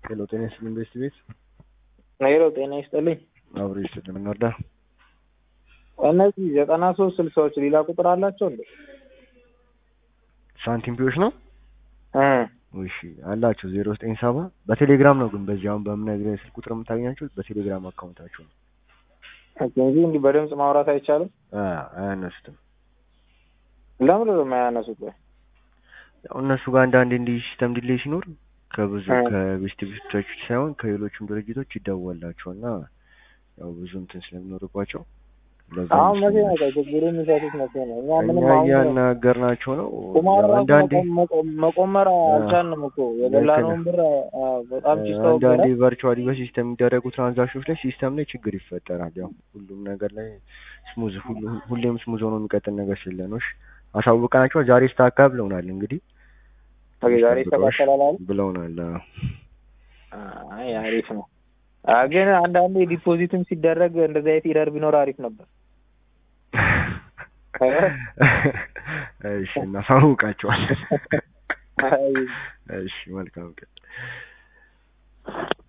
ሄሎ ጤና ይስጥልኝ ኢንቨስት ቤት ሄሎ ጤና ይስጥልኝ። አብሮ ይስጥልኝ እንርዳ። እነዚህ ዘጠና ሶስት ስልሳዎች ሌላ ቁጥር አላቸው እንዴ? ሳንቲም ፒዎች ነው እ እሺ አላቸው ዜሮ ዘጠኝ ሰባ በቴሌግራም ነው ግን በዚህ አሁን በምነግርህ ስልክ ቁጥር የምታገኛቸው በቴሌግራም አካውንታቸው ነው ኦኬ እንጂ እንዲህ በድምፅ ማውራት አይቻልም። አ አያነሱትም ለምን ነው የማያነሱት? ወይ ያው እነሱ ጋር አንዳንዴ እንዲህ ሲስተም ዲሌይ ሲኖር ከብዙ እ ከቤስት ቤቶች ሳይሆን ከሌሎችም ድርጅቶች ይደወላቸው እና ያው ብዙ እንትን ስለሚኖርባቸው ለዛ አሁን መቼ ነው ይመስለኛል ችግሩ የሚፈቱት መቼ ነው? እኛ እኛ ምንም አሁን እያናገርናቸው ነው ቁማር ያው ራሱ አንዳንዴ መቆ- መቆመር አ አልቻልንም እኮ ልክ የበላነውን ነህ ብር አ፣ በጣም ኪስ አንዳንዴ ተወገረ። ቨርቹዋሊ በሲስተም የሚደረጉ ትራንዛክሽኖች ላይ ሲስተም ላይ ችግር ይፈጠራል። ያው ሁሉም ነገር ላይ ስሙዝ ሁሌም ስሙዝ ሆኖ የሚቀጥል ነገር ስለሆነ እሺ አሳውቀናቸው ዛሬ ስታካ ብለውናል። እንግዲህ ኦኬ ትንሽ ዛሬ ጠብቀው እሺ ይስተካከላል አሉ። ብለውናል። አይ አሪፍ ነው። አ፣ ግን አንዳንዴ ዲፖዚትም ሲደረግ እንደዚህ አይነት ኢረር ቢኖር አሪፍ ነበር። እሺ እናሳውቃቸዋለን። አይ እሺ መልካም ቀን።